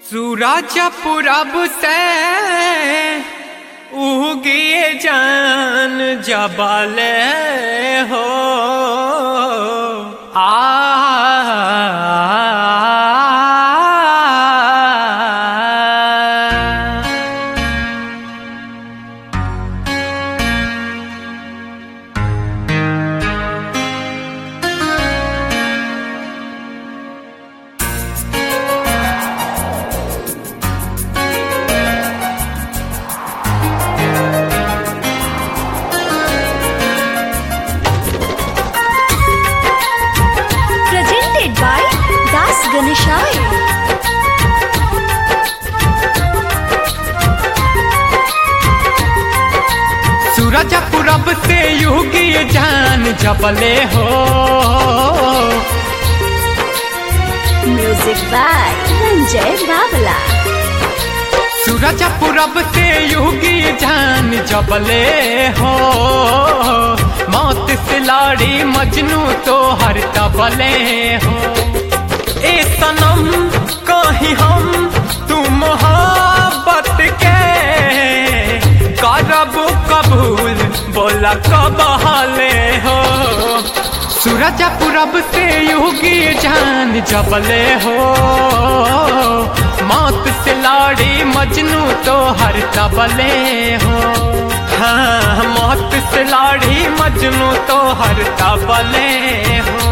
सूरज पूरब से उगिए जान जबले हो आ presented by Das Ganeshai. सूरज पूरब से युगी जान जबले हो Music by Ranjay Babla. सूरज पूरब से युगी जान जबले हो मौत से लाड़ी मजनू तो हर तबले हो ए सनम कहीं हम तू मोहब्बत के करब कबूल बोला कब हाले हो सूरज पूरब से युगी जान जबले हो मौत से लाड़ी मजनू तो हर तबले हो हाँ मौत से लाड़ी मजनू तो हर तबले हो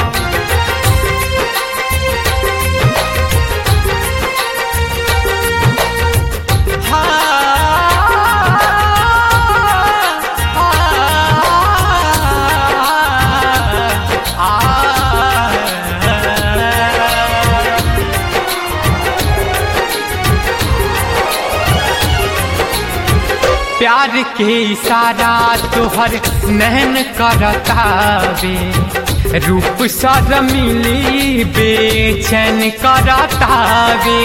प्यार के इशारा तोहर नहन करतावे रूप सर मिली बेचैन करतावे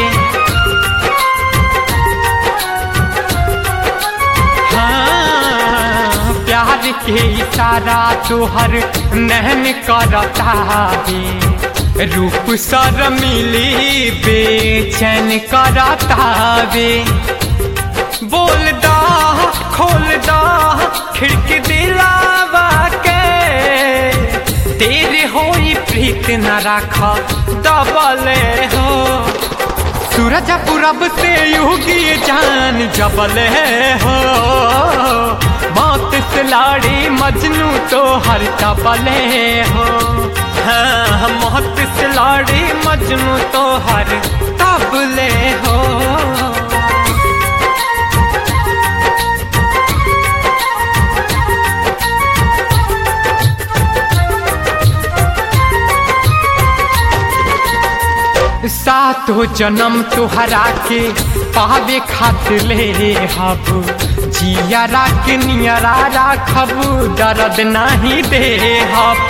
हाँ, प्यार के इशारा तोहर नहन करतावे रूप सर मिली बेचैन करतावे बोल दा खोल दा खिड़की दिलावा के तेरे होई प्रीत न राखा दबले हो सूरज पूरब से युगी जान जबले हो मौत से लाड़ी मजनू तो हर तबले हो हाँ मौत से लाड़ी मजनू तो हर तबले हो सातो जन्म तुहरा के पावे खातिर ले हब जियरा के नियरा राखब दर्द नहीं दे हब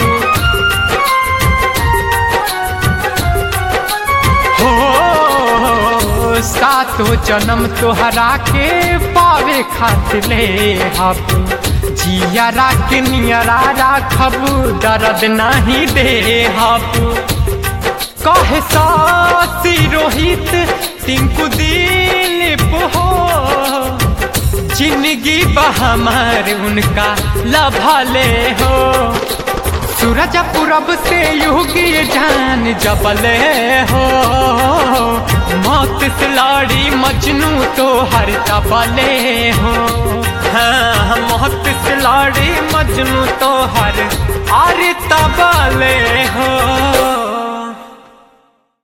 हो सातो जन्म तुहरा के पावे खातिर ले हब जियरा के नियरा राखब दर्द नहीं दे हब कहे सासी रोहित टिंकू दिलीप हो जिंदगी बहमार उनका लभले हो सूरज पूरब से युगी जान जबले हो मौत से लाड़ी मजनू तो हर तबले हो हाँ मौत से लाड़ी मजनू तो हर आर तबले हो